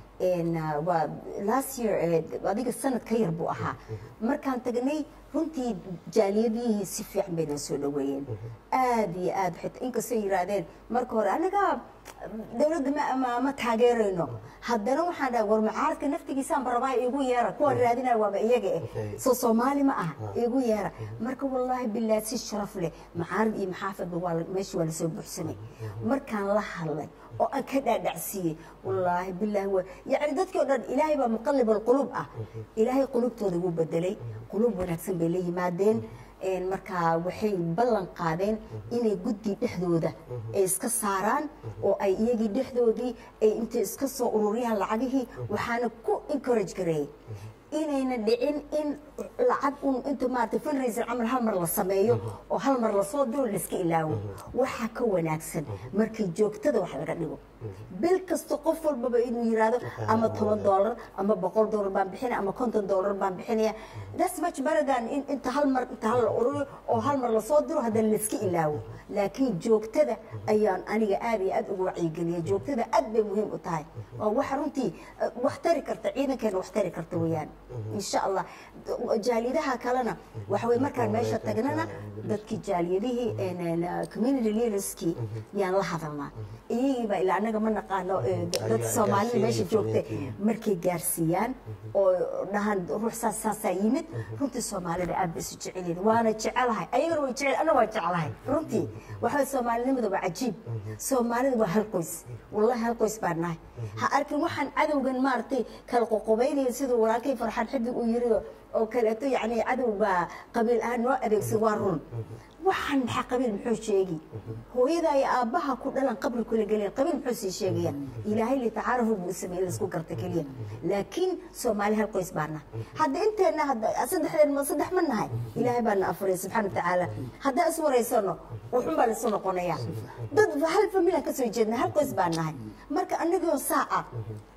إن و last year هذيك السنة كير بو أها مركان تقني runtii jaaliyadihii si fiican bayna soo dhaweeyeen aad iyo aad xita inkastoo yiraahdeen marka hore anaga dowladda ma ma ma taageerayno haddana waxaan dhahay war mucaaradka naftigiisaan barabaa igu yeera kuwa raadinaya waaba iyaga eh soo soomaali ma aha igu yeera marka wallaahi bilaa si sharaf leh mucaarad iyo maxaafadba waa la- meesha waa lasoo buuxsamay markaan la hadlay oo aan ka dhaadhacsiiyey wallaahi bilaahi wa yacni dadkii o dhan ilaahay baa muqallib alqulub ah ilaahay qulubtooda wuu bedelay qulub wanaagsan bay la yimaadeen een markaa waxay ballan qaadeen inay guddi dhexdooda ay iska saaraan oo ay iyagii dhexdoodii ay intay iska soo ururiyaan lacagihii waxaana ku encourage gareeyey inayna dhicin in lacag un inta maaragtay fundraiser camal hal mar la sameeyo oo hal mar lasoo diro laiska ilaawo waxaa ka wanaagsan markii joogtada wax laga dhigo bil kasta qof walbaba inuu yiraahdo ama toban doolar ama boqol doolar baan bixinaya ama konton doolar baan bixinaya that's much better than in inta hal mar inta hal la ururiyo oo hal mar lasoo diro haddana laiska ilaawo laakiin joogtada ayaan aniga aad iyo aad ugu wacyigeliyay joogtada aad bay muhiim u tahay waa waxa runtii eh, wax tari karta ciidankeena wax tari karta weeyaan insha allah jaaliyadaha kalena waxa weye markaan meesha tagnana dadkii jaaliyadihii een, een, community leaderskii yaan la hadalnaa iyagiiba ilaa anaga ma naqaano eh, dadka soomaalida meesha joogta markay gaarsiiyaan oo dhahaan ruux saas saasaa yimid runtii soomaalida aad bay isu jecelyihin waana jecelahay ayagana way jecel ana waa jecelahay runtii waxa soomaalinimada waa cajiib soomaalida waa hal qoys wallahi hal qoys baan nahay ha arkin waxaan cadowgan maaragtay kala qoqobaynaya siduu walaalkay farxaan xidig uu yiri oo kaleeto yacni cadow baa qabiil ahaan noo adeegsan waa run waxaan maxaa qabiil muxuu sheegi hooyada iyo aabbaha ku dhalan qabri kula gelin qabiil muxuu sii sheegaya ilaahay litacaarafu buu sameeyey laisku garta keliya laakiin soomaali hal qoys baa nahay hadda inteena hadda saddexdeen ma saddex ma nahay ilaahay baa na afuray subxaana watacaala haddaan is waraysano wuxun baa laisu noqonayaa dad hal familia ka soo jeedna hal qoys baa nahay marka anagoo saaca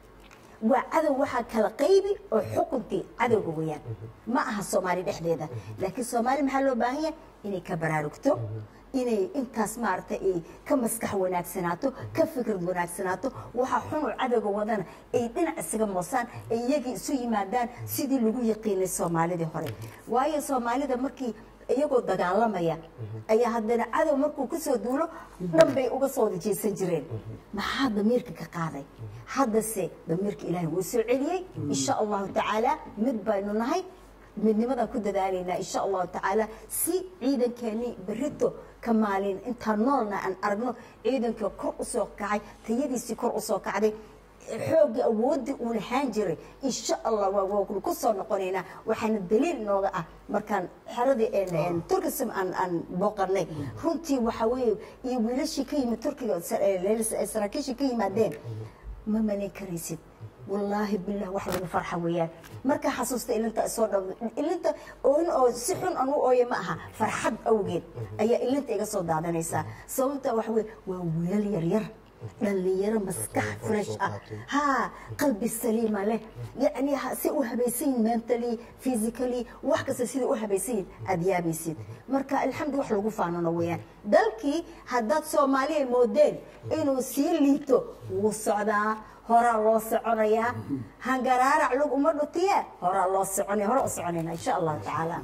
waa cadow waxaa kala qaybi oo xukunkii cadowga weyaan ma aha soomaali dhexdeeda laakiin soomaali maxaa loo baahan yahay inay ka baraarugto inay intaas maaragtay ay ka maskax wanaagsanaato ka fikrad wanaagsanaato waxa xunuu cadowga wadana ay dhinac isaga moosaan ay iyagii isu yimaadaan sidii lagu yaqiinay soomaalidii hore waayo soomaalida markii iyagoo dagaalamaya ayaa haddana cadow markuu kusoo duulo dhan bay uga soo wada jeesan jireen maxaa damiirka ka qaaday haddase damiirka ilaahay wuu soo celiyey insha allahu tacaala mid baynu nahay midnimadaan ku dadaalaynaa insha allahu tacaala si ciidankeennii berito ka maalin intaan noolna aan aragno ciidankii kor usoo kacay tayadiisii kor usoo kacday xoogga awoodii uu lahaan jiray insha allah waa waa ku soo noqonaynaa waxaana daliil inooga ah markaan xeradii turkism aan aan booqanay runtii waxa weeye iyo wiilashii ka yimid turkiga saraakiishii ka yimaadeen ma malayn karaysid wallaahi bilah wax lagu farxa weeyaan markaa xasuusta ilinta soo dhow ilinta ooin oo si xun aan u ooye ma aha farxad awgeed ayaa ilinta iga soo daadanaysaa sababta waxa weye waa wiilal yaryar dhalinyaro maskax fresh ah ha qalbi saliima leh yacni si u habaysan yihin mentally physically wax kasta sida u habaysan yihin aada yaabaysid marka alxamdu wax lagu faanano weeyaan dalkii haddaad soomaaliya moodeen inuu sii liito wuu socdaa horaa loo soconayaa hangaraarac lug uma dhutiye horaa loo soconaya hore u soconayna insha allahu tacaala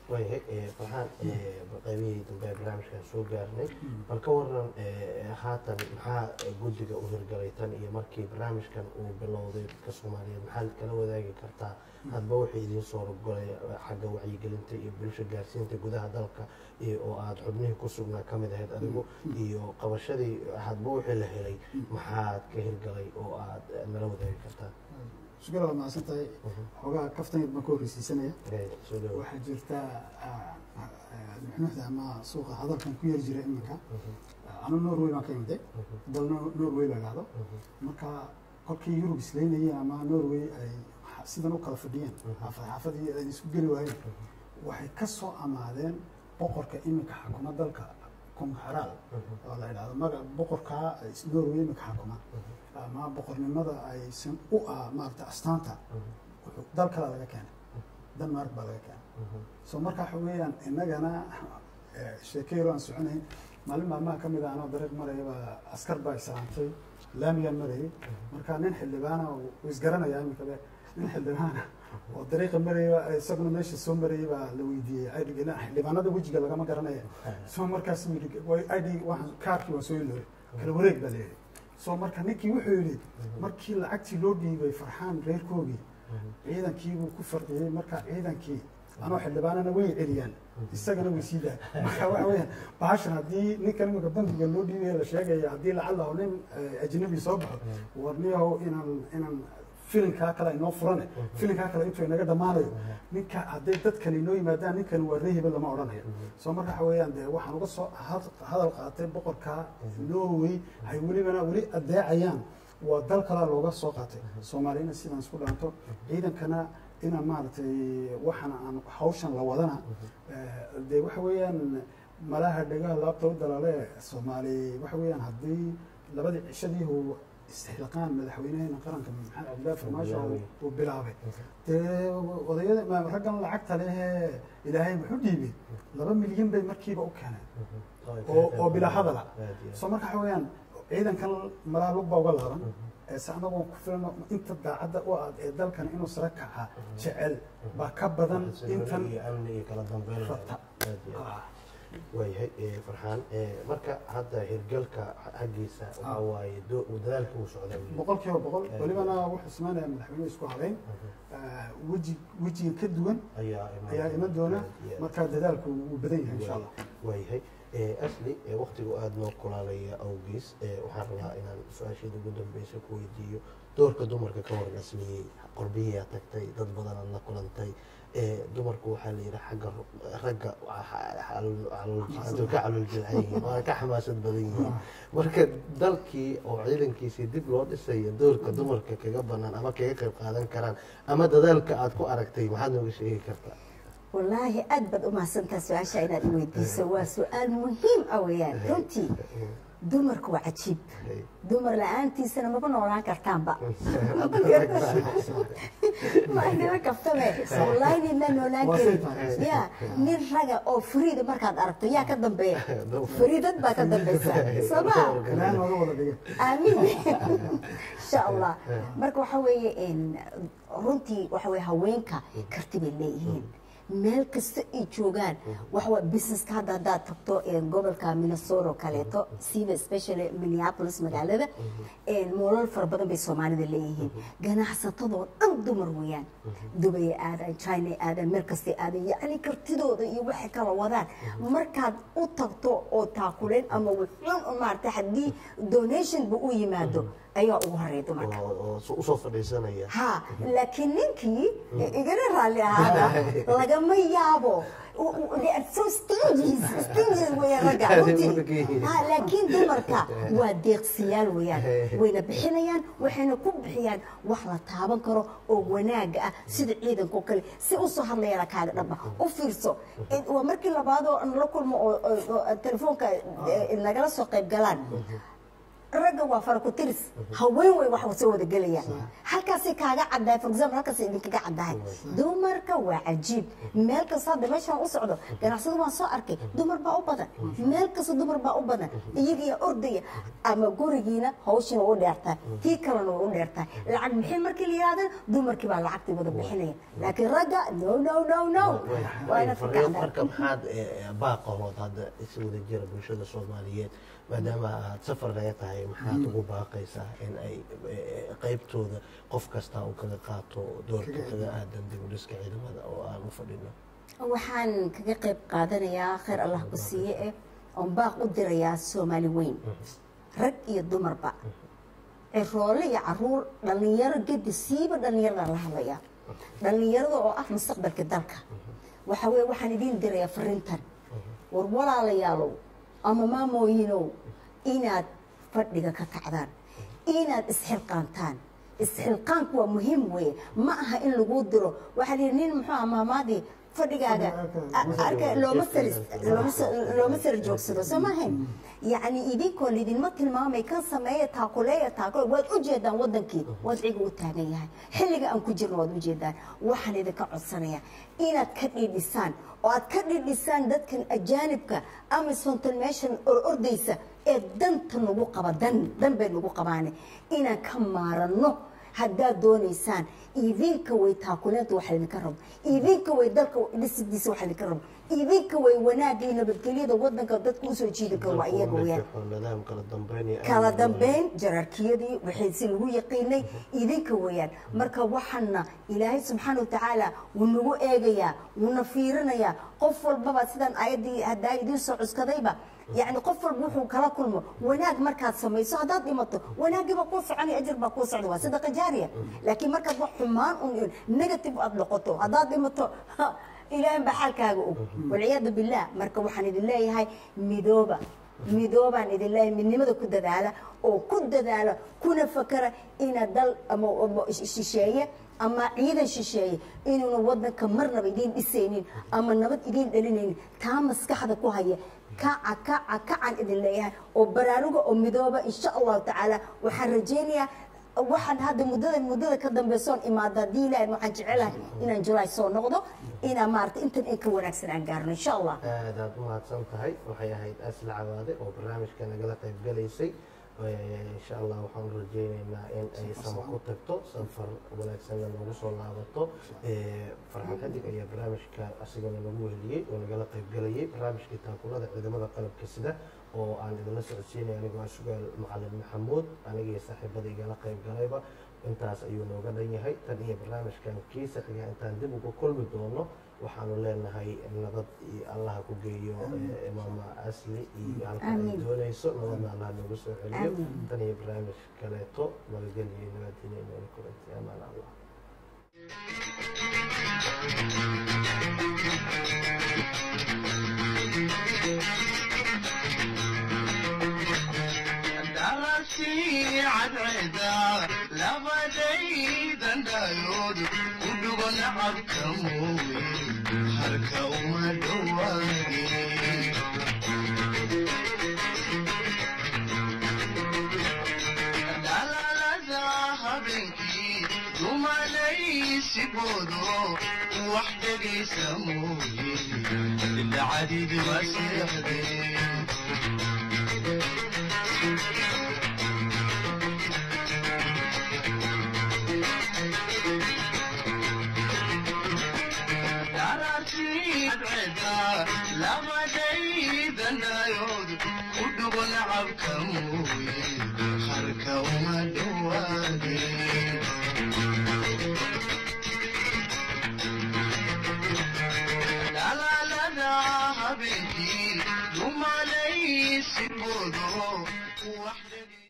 waayahay eh, farxaan eh, qaybihii dambe ee barnaamijkan soo gaarnay bal ka waran eh, haatan maxaa eh, guddiga u hirgalay tan iyo markii barnaamijkan uu bilowday dadka soomaaliyeed maxaad kala wadaagi kartaa hadba wixii idiin soo rogolay xagga wacyigelinta iyo bulsho gaarsiinta gudaha dalka iyo oo aada xubnihii ku sugnaa ka mid ahayd adigu iyo qabashadii hadba wixii la helay maxaad ka hirgalay oo aad eh, nala wadaagi kartaa sugala waa mahadsan tahay xoogaa kaftangeed baan ka horreysiisanaya Eh, soo dhawo waxaa jirta ah, ah, nuxnuxda ama suuqa hadalkan ku yar jira iminka anu norway baan ka imiday dal Nor- norway la dhahdo marka kolkii yurub islaynayeen ama norway ay xa- sidan u kala fadhiyeen xaafad xaafadii ay isku geli waayeen waxay ka soo amaadeen boqorka iminka xakuma dalka kung xaraal oo la yidhahdo maga boqorkaa is- norway iminka xakuma ama boqornimada aysan u ah maarata astaanta wuxuu dal kale laga keenay denmark baa laga keenay so marka waxa weeyaan innagana eh, sheekeyro aan soconayn maalin maalmaha ka mid ah anoo dariiq maraya baa askar baa islaantay laamigaan marayay marka nin xildhibaana uu isgaranayaa iminka be nin xildhibaana oo dariiqa maraya isaguna meesha soo marayay baa la weydiiyey id xildhibaanada wejiga lagama garanaya so markaas yidhi id waxaan kaarkii waa soo ilooy kala wareeg baa layidhi so marka ninkii wuxuu yidhi markii lacagtii loo dhiibay farxaan reerkoogii ciidankiibuu ku farqiyey marka ciidankii anoo xildhibaanana way celiyaan isagana way sii daa marka waxa weeyaan bahashan haddii ninkan iminka bankiga loo dhiibaya la sheegaya haddii lacalla nin eh, ajnabi soo baxo warniyahow inaan inaan filinkaa kale inoo furane filinkaa kale intuu inaga dhammaanayo ninka hadday dadkani inoo yimaadaan ninkani waa reehiba lama odhanayo soo marka waxa weeyaan dee waxaan uga soo had- hadal qaatay boqorka norway hay welibana weli adeecayaan waa dal kalaa looga soo qaatay soomaaliyana sidaan isku dhaanto ciidankana inaan maaragtay waxaan aan hawshan la wadana eh, dee waxa weeyaan malaha dhegaha laabta u dalaale soomaali waxa weeyaan haddii labadii cishadiihu istixlaaqaan madaxweynaheena qaranka maxamed cabdillahi farmaasho uu- uu bilaabay dee odayada ma- raggan lacagta lehee ilaahay muxuu dhiibay laba milyan bay markiiba u keeneen oo oo bilaa hadala soo marka waxa weeyaan ciidankan malaha lug baa uga laaban ee se anagoo ku filano inta daacadda u ah ee dalkan inuu sare kaca jecel baa ka badan intan iyo amni iyo kala dambeyn rabta aad iyo aad. Ah, waayahay eh, farxaan eh, marka hadda hirgalka xaggiisa waxaa waaye do- dadaalka uu socda boqol kiiba boqol welibana wuxuu samaynaya madaxweynuhu isku habeyn Ah, weji wejiga ka duwan ayaa ayaa iman doona aad iyo aad. marka dadaalku wuu badan yahay insha allah waayahay Eh, asli eh, waqtigu aada noo kulaalaya awgiis eh, waxaan rabaa inaan su-aasheeda ugu dambeysa ku weydiiyo doorka dumarka ka waran asliyey qorbihiyaa tagtay dad badan aad la kulantay Eh, dumarku waxaa la yidhi xagga ru- ragga waa xa- xalul- xalul- haduu ka calol jilcan yihiin waa ka xamaasad badan yihiin marka dalkii oo ciidankiisii dib loo dhisayo doorka dumarka kaga banaan ama kaga qayb qaadan karaan ama dadaalka aad ku aragtay maxaad nooga sheegi kartaa wallaahi aad baad u mahadsantaa su-aasha inaad i weydiiso waa su-aal muhiim ah weeyaan runtii dumarku waa cajiib dumar la-aantiisana maba noolaan kartaanba maadima kaftame wallaahi nina noolaan Waa karin saytaan. ya nin raga oo fariida markaad aragto yaa ka dambeeya fariidad baa ka dambeysa sooma ilaahay nooga wada dhigay aamin insha allah marka waxa weeye en, runtii waxa weye haweenka karti bay leeyihiin meel kasta ay joogaan waxawa businesska hadda haddaad tagto en, gobolka minnesota oo kaleeto siiba especially minneapolis magaalada en, moolal fara badan bay soomaalida leeyihiin ganacsatadoo dhan dumar weeyaan dubay aadan china aadan meel kastay aadan yacni kartidooda iyo waxay kala wadaan markaad u tagto oo taakuleen ama wuxuun u maartay haddii donationba u yimaado ayaa ugu horeeya dumarka oo oo so- usoo fadhiisanaya ha laakiin ninkii igana raalli ahaada lagama yaabo U- u- they are so stingies stingies weeyaan ragga runtii ha laakiin dumarka waa deeqsiyaal weeyaan wayna bixinayaan waxayna ku bixiyaan wax la taaban karo oo wanaaga ah sida ciidanka oo kale si usoo hadlayana kaaga dhaba u fiirso Eh, waa markii labaadoo nala kulmo oo oo- oo telefoonka eh, nagala soo qayb galaan ragga waa farakutiris haween way wax soo wada gelayaan halkaasay kaaga caddahay for example halkaasay idinkaga caddahay dumarka waa cajiib meel kasta hadda meeshaan u socdo ganacsada waan soo arkay dumar baa u badan meel kasta dumar baa u badan iyagiyaa ordaya ama gurigiina hawshina u dheertahay tii kalena way u dheertahay lacag bixin markii la yihahdan dumarkii baa lacagtii wada bixinaya laakiin ragga no no no no waa inaad ka fariin kacdaa marka maxaad eh, baaqahood hadda is wada jira bulshada soomaaliyeed maadaama aad safar laga tahay maxaad ugu baaqaysaa in ay eh, qaybtooda qof kasta uu kaga qaato doorka kaga aadan dib u dhiska ciidamada oo aan u fadhino waxaan kaga qayb qaadanayaa khayr allah ku siiye eh oon baaq u dirayaa soomaali weyn rag iyo dumarba ciroole iyo caruur dhallinyaro gedi siiba dhallinyarada la hadlaya dhallinyarada oo ah mustaqbalka dalka waxa weye waxaan idiin dirayaa fariintan war walaalayaalow ama maamooyinow inaad fadhiga ka kacdaan inaad isxilqaantaan isxilqaanku waa muhiim weye ma aha in lagu diro waxaa lihi nin muxuu aha maamaadii fadhigaaga arka looma sar looma sar- looma sar joogsado soo maahayn yacni idinkoo lidinma tilmaamay kan sameeya taakuleeya taakule waad u jeedaan wadankii wadciga u taagan yahay xilliga aan ku jirno waad u jeedaan waxaan idinka codsanaya inaad ka dhidhisaan oo aad ka dhidhisaan dadkan ajaanibka ama sontalmation or ordaysa ee danta nagu qaba dan dan bay nagu qabaane inaan ka maaranno haddaad doonaysaan idinka way taakuleenta waxa idinka rabo idinka way dalka dhisidiisa waxa idinka rabo idinka way wanaagga iyo nabadgelyada wadanka dadka usoo jiidi karo waa iyaga weyaan nidaam kala dambeyn iyo kala amni dambeyn jaraarkiyadii waxay si lagu yaqiinay idinka weeyaan marka waxaana ilaahay subxaana watacaala wuu nagu eegayaa wuuna fiirinayaa qof walbaba sidaan ayaddii haddaa idiin soo cuskadayba yacni qof walba wuxuu kala kulmo wanaag markaad samayso haddaad dhimato wanaaggii baa kuu soconaya ajir baa kuu socda waa sadaqa jaariya laakiin markaad wax xumaan un negative aad noqoto haddaad dhimato ha, ilaahay baa xaalkaaga og walciyaadu billah marka waxaan idin leeyahay midooba midoobaan idin leeyahay midnimada ku dadaala oo ku dadaala kuna fakara ina dal ama ama shisheeye ama ciidan shisheeye inuuna wadanka marnaba idiin dhisaynin ama nabad idiin dhalinaynin taa maskaxda ku haya kaca kaca kacan idin leeyahay oo baraaruga oo midooba insha allahu tacaala waxaan rajaynayaa waxaan hadda muddada muddada ka dambaysoon imaada haddii ilaahay waxaan jecelahay inaan julaay soo noqdo inaan maarata intan in ka wanaagsan aan gaarno insha allah aadaad umahadsan tahay waxay ahayd asla cawaade oo barnaamijka nagala qayb galaysay insha allah waxaan rajeyneynaa in ay sama ku tagto safar wanaagsanna noogu soo laabato farxan xadig ayaa barnaamijka asigana nagu weheliyey oo nagala qayb galayay barnaamijkii taakulada ciidamada qalabka sida oo aan idinla socodsiinay anigoo ah sugaal macalin maxamuud anigii saaxiibada igala qayb galayba intaas ayuu nooga dhan yahay tan iyo barnaamijkan kiisa xiga intaan dib uga kulmi doono waxaanu leenahay nabad iyo allaha ku geeyo eh, maama asli iyo halka ay Amiin. doonayso nabadna allaha noogu soo celiyo Amiin. tan iyo barnaamij kaleeto nabadgelyo nabadgelyo noola kulanti amaan allah darasi cadceeda labadaydan dhayood u dhugo nacabka mooye harka uma dhowaadin dhalaalada habeenkii dumalaysigoodo wax dhegaysa mooye dhacdidi waa seexdeen labadaydanaayood u dhugo nacabka mooye harka uma dhowaadeen dhalaalada habeenkii dumalaysigoodo wax dhegi